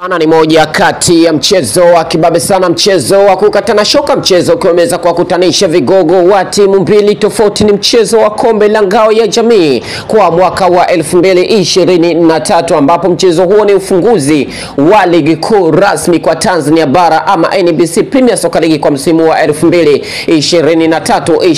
Ana ni moja kati ya mchezo wa kibabe sana, mchezo wa kukatana shoka, mchezo ukiwa umeweza kuwakutanisha vigogo wa timu mbili tofauti. Ni mchezo wa kombe la ngao ya jamii kwa mwaka wa 2023 ambapo mchezo huo ni ufunguzi wa ligi kuu rasmi kwa Tanzania bara ama NBC Premier Soccer League kwa msimu wa 2023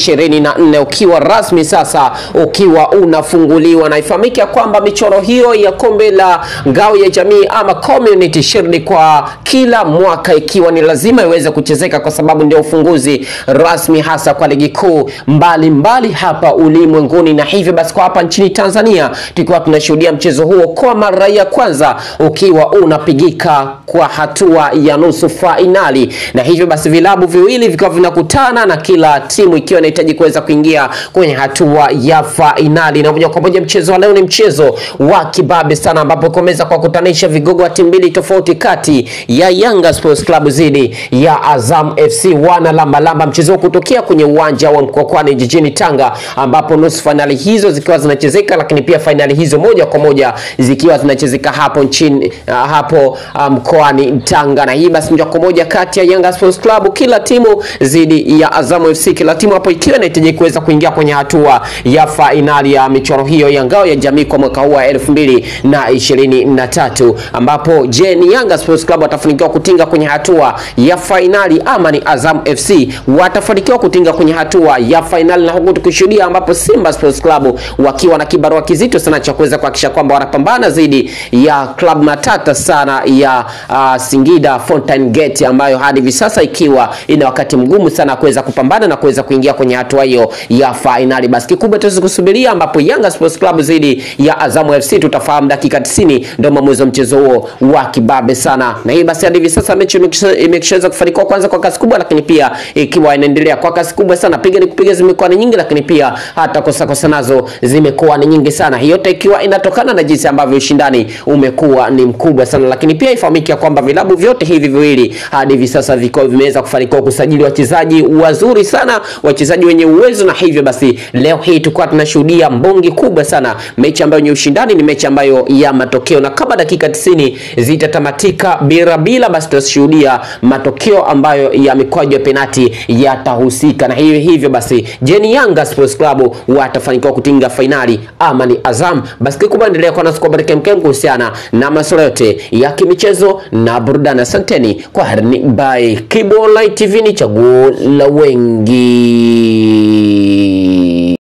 24 ukiwa rasmi sasa ukiwa unafunguliwa, na ifahamike ya kwamba michoro hiyo ya kombe la ngao ya jamii ama community shield kwa kila mwaka ikiwa ni lazima iweze kuchezeka kwa sababu ndio ufunguzi rasmi hasa kwa ligi kuu mbalimbali hapa ulimwenguni, na hivyo basi kwa hapa nchini Tanzania tukiwa tunashuhudia mchezo huo kwa mara ya kwanza ukiwa unapigika kwa hatua ya nusu fainali, na hivyo basi vilabu viwili vikiwa vinakutana na kila timu ikiwa inahitaji kuweza kuingia kwenye hatua ya fainali, na moja kwa moja mchezo wa leo ni mchezo wa kibabe sana ambapo kumeweza kuwakutanisha vigogo wa timu mbili tofauti kati ya Yanga Sports Club dhidi ya Azam FC wana lamba lamba, mchezo huo kutokea kwenye uwanja wa Mkwakwani jijini Tanga, ambapo nusu fainali hizo zikiwa zinachezeka, lakini pia fainali hizo moja kwa moja zikiwa zinachezeka hapo nchini uh, hapo mkoani um, Tanga. Na hii basi moja kwa moja kati ya Yanga Sports Club kila timu dhidi ya Azam FC, kila timu hapo ikiwa inahitaji kuweza kuingia kwenye hatua ya fainali ya michoro hiyo ya ngao ya jamii kwa mwaka huu wa elfu mbili na ishirini na tatu ambapo je, ni Yanga Sports Club watafanikiwa kutinga kwenye hatua ya fainali ama ni Azam FC watafanikiwa kutinga kwenye hatua ya fainali, na huku tukishuhudia ambapo Simba Sports Club wakiwa na kibarua kizito sana cha kuweza kuhakikisha kwamba wanapambana dhidi ya club matata sana ya uh, Singida Fountain Gate ambayo hadi hivi sasa ikiwa ina wakati mgumu sana kuweza kupambana na kuweza kuingia kwenye hatua hiyo ya fainali. Basi kikubwa tuweze kusubiria ambapo Yanga Sports Club dhidi ya Azam FC tutafahamu dakika 90 ndio maamuzi wa mchezo huo wa kibabe sana, na hii basi hadi hivi sasa mechi imeshaweza kufanikiwa kwanza kwa kasi kubwa, lakini pia ikiwa inaendelea kwa kasi kubwa sana. Piga ni kupiga zimekuwa ni nyingi, lakini pia hata kosa kosa nazo zimekuwa ni nyingi sana. Hiyo yote ikiwa inatokana na jinsi ambavyo ushindani umekuwa ni mkubwa sana, lakini pia ifahamike kwamba vilabu vyote hivi viwili hadi hivi sasa viko vimeweza kufanikiwa kusajili wachezaji wazuri sana, wachezaji wenye uwezo, na hivyo basi leo hii tulikuwa tunashuhudia mbongi kubwa sana, mechi ambayo yenye ushindani, ni mechi ambayo ya matokeo, na kama dakika 90 zitatamatika bila bila, basi tutashuhudia matokeo ambayo ya mikwaju ya penati yatahusika, na hivyo hivyo basi, je, ni Yanga Sports Club watafanikiwa kutinga fainali ama ni Azam? Basi kikubwa endelea kwa nasi kwa baraka mkem kuhusiana na masuala yote ya kimichezo na burudani. Asanteni kwa harini, bye. Kibo Online TV ni chaguo la wengi.